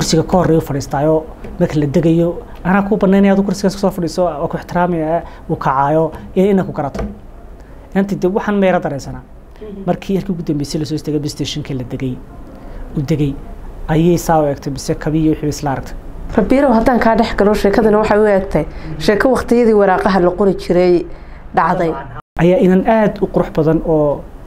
kursiga ka horeeyo fadhiistaayo marka la degayo anaa kuu banaynaya adu kursigaas kasoo fadhiiso waa ku ixtiraamaya uu kacaayo iyo inaa ku garato inantii de waxaan meera dareensanaa markii yarkii ugu dambeysay lasoo istagay bstationkii la degay u degay ayay saa u egtay mise kabiyo wixii isla aragtay rabiirow haddaan kaa dhex galo sheekadana waxay u egtay sheeko waqtiyadii waraaqaha la qori jiray dhacday ayaa inan aada u qurux badan oo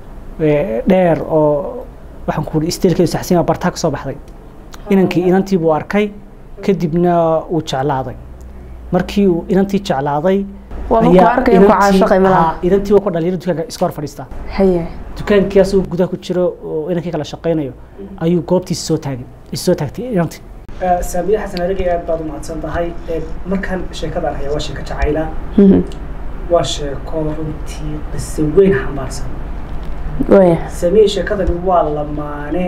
dheer oo waxaan ku uri isteelkeedu saxsiima bartaa ka soo baxday inankii inantii buu arkay kadibna uu jeclaaday markii uu inantii jeclaaday waaba ku arkaya ku caashaqay malaha inantii waa ku dhalinyaro dukaanka iska hor fadhiistaa haye dukaankii asagoo gudaha ku jiro oo inankii kala shaqaynayo ayuu goobtiisa soo taagay soo taagtay inantii saamiye xasan adigay aad baad u mahadsan tahay markaan sheekadan haya waa sheeko jacayla waa sheeko runtii qise weyn xambaarsan waya saamiye sheekadani waa lamaane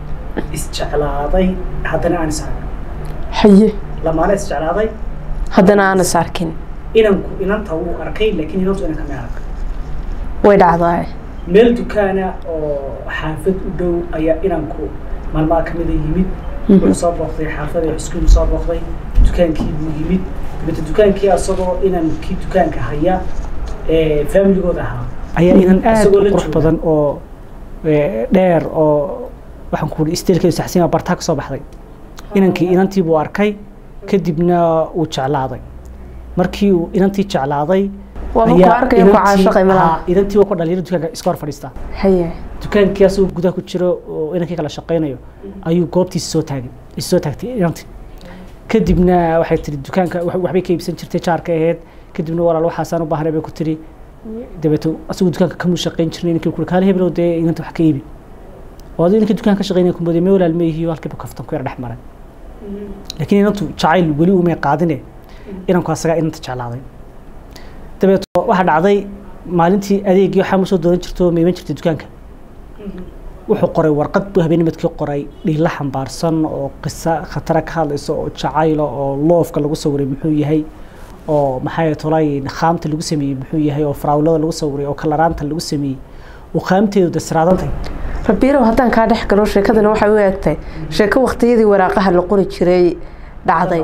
isjeclaaday haddana aan is arkin haye lamaane isjeclaaday haddana aan is arkin inanku inanta wuu arkay laakiin inantu inanka ma arag way dhacdaa meel dukaana oo xaafad u dhow ayaa inanku maalmaha kamida yimid wuxuu soo booqday xaafada iskuul soo booqday dukaankii buu yimid dabeta dukaankii asagoo inankii dukaanka haya familigooda ahaa ayaa inan aada u qurux badan oo dheer oo waxaan ku uri isteelkeedu saxsiima bartaa ka soo baxday inankii inantii buu arkay kadibna uu jeclaaday markii uu inantii jeclaaday waaba ku arkaya ku caashaqay malaha inantii waa ku dhalinyaro dukaanka iska hor fadhiistaa haye dukaankii asagoo gudaha ku jiro oo inankii kala shaqaynayo ayuu goobtiisa soo taagay soo taagtay inantii kadibna waxay tiri dukaanka waxbay ka iibsan jirtay jaarka ahayd kadibna walaal waxaasaan u baahnay bay ku tiri dabeeto asagoo dukaanka kamuu shaqayn jirnay inankii kuri kaali heblow dee inanta wax ka iibi oo aduu inankii dukaanka ka shaqaynaya kumooday mee walaal meehiyo halkiiba kaftan ku yar dhex maray laakiin inantu jacayl weli umay qaadine inanku asagaa inanta jeclaaday dabeeto waxaa dhacday maalintii adeegii waxaa usoo doonan jirto mayman jirtay dukaanka wuxuu qoray warqad buu habeennimadkii qoray dhiilla xambaarsan oo qiso khatara ka hadlaysa oo jacayla oo loofka lagu sawiray muxuu yahay oo maxay tolay khaamta lagu sameeyey muxuu yahay oo faraawlada lagu sawiray oo kalaraanta lagu sameeyey oo khaamteedu dasraadantay rabiirow haddaan kaa dhex galo sheekadana waxay u egtay sheeko waqtiyadii waraaqaha la qori jiray dhacday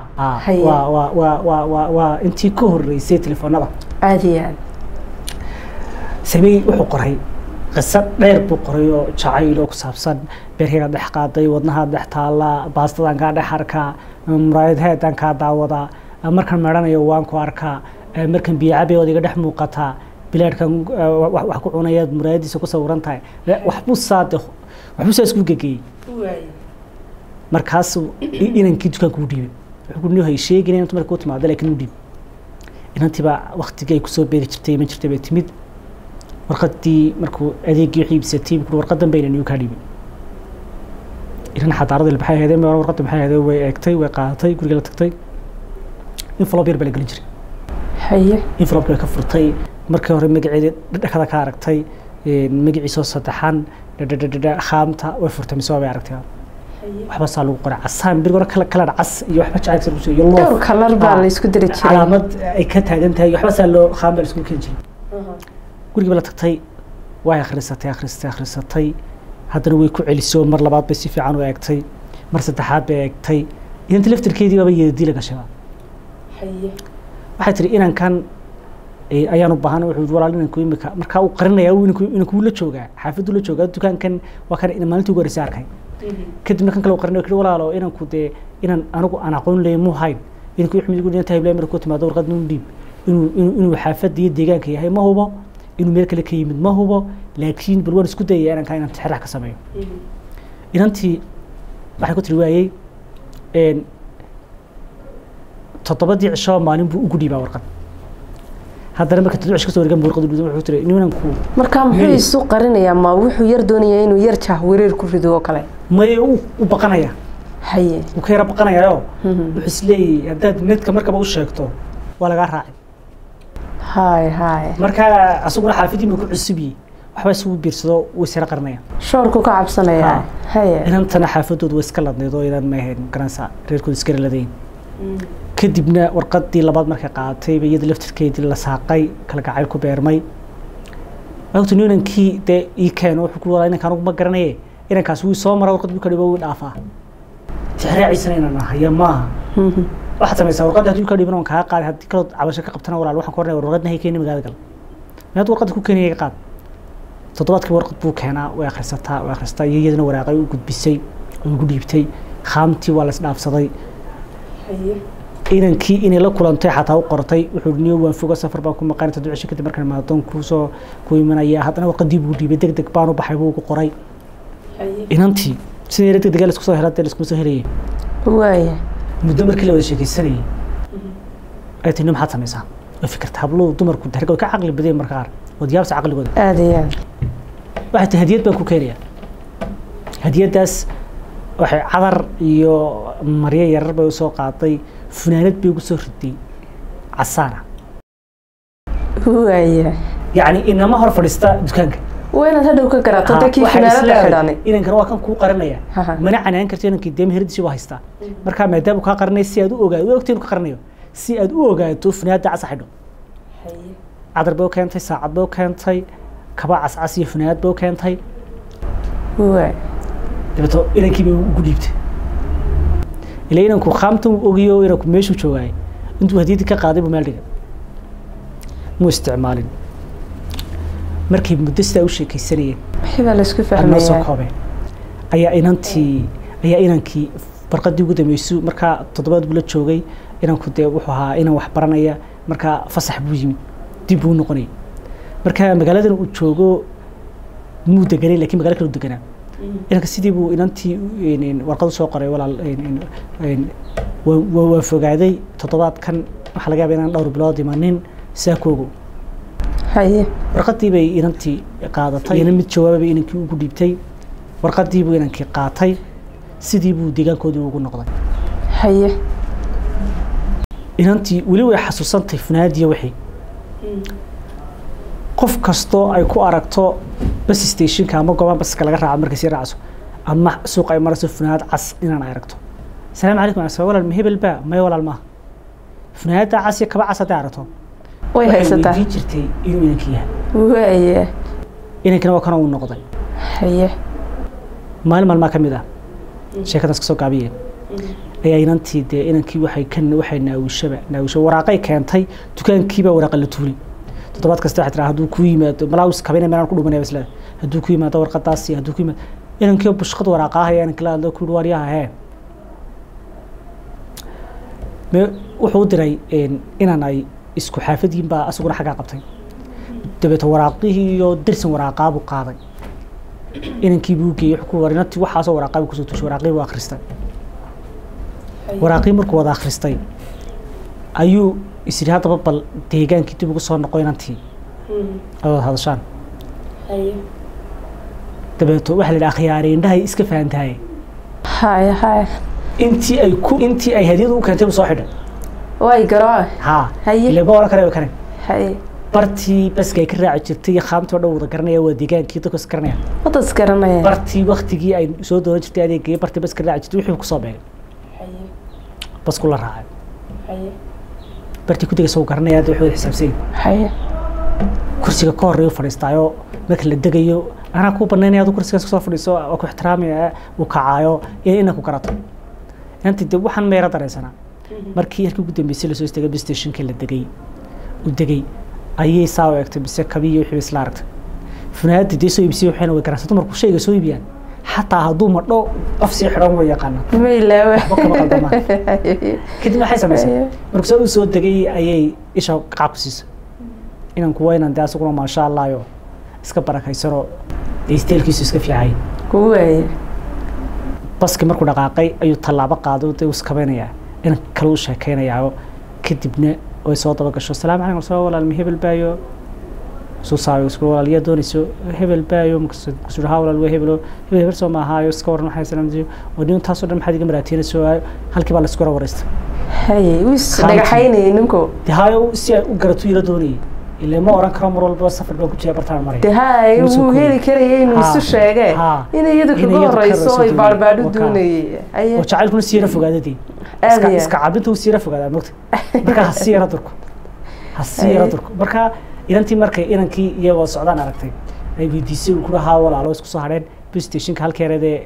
waa intii ka horeysay telefoonada aada iyo aad samey wuxuu qoray qiso dheer buu qoray oo jacayl oo ku saabsan beerkayga dhex qaaday wadnaha dhex taalla baastadan kaa dhex arkaa muraayadheedaan kaa daawadaa markaan meedhanayo waan ku arkaa markaan biyacabe ood iga dhex muuqataa bilaadhkan wax ku cunayaad muraayadiisa ku sawiran tahay waxbuu saade waxbuu saa isku gegeeyey markaasuu inankii dukaanka u dhiibay wuxuu hay sheegin inantu marka u timaado laakiin u dhiib inantiibaa waktigii ay kusoo beeri jirtay iman jirtay bay timid warqadii markuu adeegii wixii iibsatay buu warqadan bayna niyu kaa dhiibay inan xadaarada maxay ahaydeen warqadda maxay ahaydeen way eegtay way qaadatay guriga la tagtay envelope yar baa la gelin jiray haye envelope way ka furtay markii hore magaceeda dhakada ka aragtay magaciisoo saddexan dhadhadhadha khaamta way furtay mise way aragtay waxba saa lagu qoray casaan bir hore kala kala cas iyo waxba jacaylka lagu soo iyo loof dhowr kalar baa la isku diri jiray calaamad ay ka taagan tahay waxba saa loo khaam baa la isku keeni jiray gurigiiba la tagtay way akhrisatay akhrisatay akhrisatay haddana way ku celisoo mar labaad bay si fiican u eegtay mar saddexaad bay eegtay inanta laftirkeedii baaba yeedii la gashaba waxay tiri inankan ayaan u baahan wuxuu walaal inanku imika markaa uu qarinaya inanku la joogaa xaafaddu la joogaa dukaankan waa kan maalintii ugu horreysay arkay kadibna kan kale uu qarinaya kii walaalo inanku dee inan anigu aan aqoon leeyahay muu hayn inanku wuxuu igu inanta hiblaa markuu timaado warqad nuu dhiib inuu inuu xaafadda iyo deegaanka yahay ma hubo inuu meel kale ka yimid ma hubo laakiin bal waan isku dayaya inankaa inaan tixraax ka sameeyo inantii waxay ku tiri waayey toddobadii cisho maalin buu ugu dhiibaa warqad haddana marka toddoba cisho kasoo wareegan buu warqad wuxuu tiri ninanku marka muxuu isu qarinayaa ma wuxuu yar doonayaa inuu yar jah wareer ku rido oo kale may u baqanaya haye wuu ka yara baqanayayo wuxuu isleeyahay haddaad needka markaba u sheegto waa lagaa raacay hay hay marka asaguna xaafidii buu ku cusubiyey waxba isugu biirsado wuu isara qarinaya shoorku ka cabsanaya haye inantana xaafadoodu way iska ladneed oo idan ma ahayn garanaysa reerkooda iska ladayn kadibna warqadii labaad markay qaadatay ba iyada laftirkeedii la saaqay kala gacayl ku beermay wagtu inankii dee ii keeno wuxuu ku walaa inankaan ugu ma garanaye inankaas wuu soo mara warqad buu ka dhibo wuu dhaafaa tixraaciisana inaan haya maaha waxaad samaysaa warqadda haddii ka dhiban oon kaa qaaday haddii kaloo cabasho ka qabtana walaal waxaan ku ornaya warqadna hay keeni magaalada gal meed warqadda ku keenaya ka qaad toddobaadkii warqad buu keenaa way akhrisataa way akhrisataa iyo iyadana waraaqay u gudbisay oo ugu dhiibtay khaamtii waa la isdhaafsaday inankii inay la kulantay xataa u qortay wuxuu niyo waan foga safar baan ku maqan toddoba cisho kadib markaan maadoon kuusoo ku imanaya haddana warqadii buu dhiibay deg deg baan u baxay buu ugu qoray inantii sidii deg deg laisku soo helay laiskuma soo helayay waaya muddo markii la wada sheekaysanayay ay tini maxaad samaysaa way fikirta habluhu dumarku darga way ka caqli badeen marka qaar waad yaabsa caqligooda aada iyo aada waxay tahay hadiyad baan ku keenayaa hadiyaddaas waxay cadar iyo maryo yarar bay usoo qaaday funaanad bay ugu soo riday casaana waaya yacni inama hor fadhiista dukaanka waa inaad hadhow ka garaato dadkii waxay finaanada isleedahay, xidhani inankan waa kan kuu qaranaya Haha. mana canaan karto inankii deema heridiisi waa haystaa markaa maadaama kaa qaranaya si aad u ogaato waa ogtay inuu ka qaranayo si aad u ogaato funaanada casa xidho cadar bay u keentay saacad bay u keentay kaba cascas iyo funaanad bay u keentay waay dabeeto inankii bay ugu dhiibtay ila inanku khaamta uu ogiyo inanku meeshuu joogaay intuu hadiyaddii ka qaaday buu meel dhigay muu isticmaalin markay muddo sidaa u sheekaysanayeen wixii baa laisku anoo soo fahmayaa koobeen ayaa inantii ayaa inankii barqadii ugu dambeysay markaa toddobaad buu la joogay inanku dee wuxuu ahaa inan wax baranaya markaa fasax buu yimid dib buu u noqonayay marka magaaladan uu joogo muu deganay lakiin magaalo kale u deganaa inanka sidii buu inantii een, een, warqad usoo qoray walaal een, een, een, waa- waa waa fogaaday toddobaadkan waxaa laga yaaba inaan dhowr bilood imanin saa koogo haye warqadii bay inantii qaadatay ina mid jawaababay inankii ugu dhiibtay warqadii buu inankii qaatay sidii buu deegaankoodii ugu noqday haye inantii weli way xasuusantay funaadiya wixii qof kastoo ay ku aragto bas stationka ama goobaha baska laga raaco markay sii raacso ama suuqa ay marayso funaanad cas inaan ay aragto asalaamu calaykum asa walaal ma hebel baa maya walaal maaha funaanada cas iyo kaba cas hadday aragto way waxay haysataa weydiin jirtay inuu inankii yahay waaya inankina waa kana uu noqday haye maalin maalmaa ka mid ah sheekadaas kasoo gaabiyeen ayaa inantii dee inankii waxay ka waxay naawishaba naawisha waraaqay keentay dukaankiibaa waraaqa la tuulay toddobaad kasta waxay tiraa hadduu ku yimaado malaawis kabina meelaan ku dhumanaya isleeda hadduu ku yimaado warqadaas iyo hadduu ku yimaado inankii bushqad waraaqa ahaya inankii la hadlo ku yihi waaryaha hee me wuxuu u diray een, inaan ay isku xaafadiin baa asaguna xaggaa qabtay dabeeto waraaqihii iyo dirsan waraaqaa buu qaaday inankii buu geeyey wuxuu ku war inantii waxaasoo waraaqaa buu kusoo tushay waraaqii buu akhristay waraaqii markuu wada akhristay ayuu is yidhi haddaba bal deegaankii dib ugu soo noqo inantii ay wada hadashaan dabeeto waxaa la yidhi akhyaari indhahay iska fahantahay haye haye intii ay ku intii ay hadiyadu u keentay buu soo xidhay way garooce haa Haye. ile ma oran kare karen haye bartii baska ay ka raaci jirtay iyo khaamtii oo dhan wada garanaya waa deegaankii dadku is garanaya wadas garanaya bartii waktigii ay soo doonan jirtay adeegaya bartii baska raaci jirtay wixii kusoo beegay basku la raacay bartii ku degaysa uu garanaya hadda wuxuu wada xisaabsan yahay haye kursiga ka horeeya fadhiistaayo marka la degayo anaa kuu banaynaya adu kursigaas kasoo fadhiiso waa ku ixtiraamaya uu kacaayo iyo inaa ku garato inantii de waxaan meera daraysanaa markii harkii ugu dambeysay lasoo istaagay bus stationka la degay u degay ayay saa u egtay bise kabiyo wixii isla aragtay funaanadii dee soo iibsiyay waxayna way garanaysa dumarku shayga soo iibiyaan xataa hadduu madho af sii xidhan way yaqaanaan ma ilaawe Waxba kama qaldamaan. kadib waxay samaysay markuu saa u soo degay ayay isha qaab ku siisay inanku waa inan dee asaguna maasha allayo iska barakaysanoo dee isteelkiisu iska fiicay waaya baskii markuu dhaqaaqay ayuu tallaabo qaaday dee uu iskabaynayaa inan kale u sheekaynayaa kadibna way soo daba gasho asalaamu calaykum soo walaal ma hebel baayo suu saayo isku walaal yaa doonayso hebel baayo markaasuu haa walaal waa hebelo hebel hebel soo maahaayo iska waran waxay salaamtiyo oo nin taasoo dhan maxaad iga maraatiinayso halkii baa la isku wara waraystay haye wis Khaanti. dhagaxaynayay ninku dee haayo si ay u garato ila doonayay ile ma oran karo mar walba safar baa ku jira bartaan maraya de haye Wuu soo wuu kooyay. heli karaya inuu Ha, isu sheege ha. in iyadu In kaga iyadu ka horeyso horeyso ay doonayay. baarbaadhu Wakaa. doonayay haye oo jacaylkuna sii yara fogaadadii Aad iska iyo iska cabinta uu sii yara fogaadaa mogta marka ha sii yara durko ha sii yara Ay. durko marka inantii markay inankii iyagoo socdaan aragtay ay weydiisay uu kula haa walaalo isku soo hadheen bus stationka halkeereedee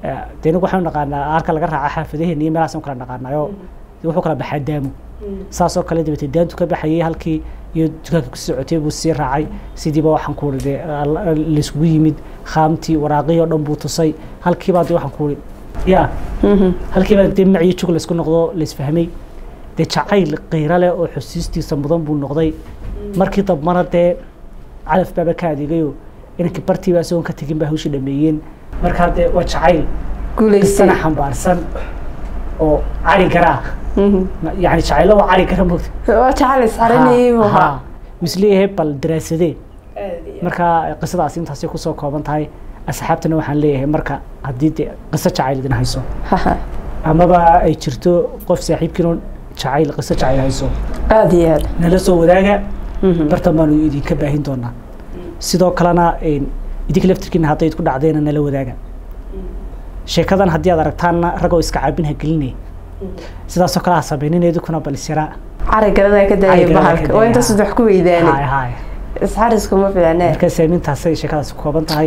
dee inagu waxaanu naqaanaa aarka laga raaca xaafadaheena iyo meelahaas kala naqaanayo wuxuu kala baxaa daamo saas oo kale dabeetee daantu ka baxayay halkii iyo dukaanka ku socotay buu sii raacay sidiiba waxaan ku uri layskugu yimid khaamtii waraaqihii oo dhan buu tusay halkiibaa dee waxaan ku uri ya halkiibaa dee maciyo jug laysku noqdo laysfahmay dee jacayl qiiro leh oo xusiistiisa mudan buu noqday markii dambana dee calaf baaba ka adeegayo inankii bartiiba isagoon ka tegin baa hawshii dhameeyeen markaa dee waa jacayl guulaysana xambaarsan oo cari garaa yani jacaylo waa cari gara mogta waa jacayl iscarinayay buu ahaa misleeyahay bal daraasadee markaa qisadaas intaasay kusoo kooban tahay asxaabtana waxaan leeyahay marka haddii de qiso jacayl idin hayso amaba ay jirto qof saaxiibkiinoo jacayl qiso jacayl hayso aada iyo aada nala soo wadaaga bartan baanu idinka baahin doonaa sidoo kalena idinka laftirkiina hadday idku dhacdeena nala wadaaga sheekadan haddii aad aragtaanna ragoo iska caabin ha gelinaya sidaasoo kale ha samaynin idinkuna balisyaraa cari garadaa ka daayay bahalka waa intaas wax ku weydaanay hay isxarisku ma fiicnee marka saamintaasay sheekadaasi kooban tahay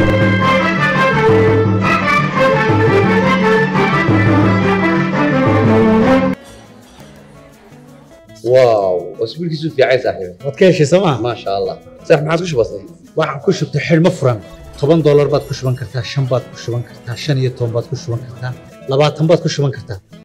واو اسبوعك في عايز صاحبي waad ka heshay sooma ما شاء الله صح ما عاد وش بصي waxaan ku shubtay xidhmo furan toban doolar baad ku shuban kartaa shan baad ku shuban kartaa shan iyo toban baad ku shuban kartaa labaatan baad ku shuban kartaa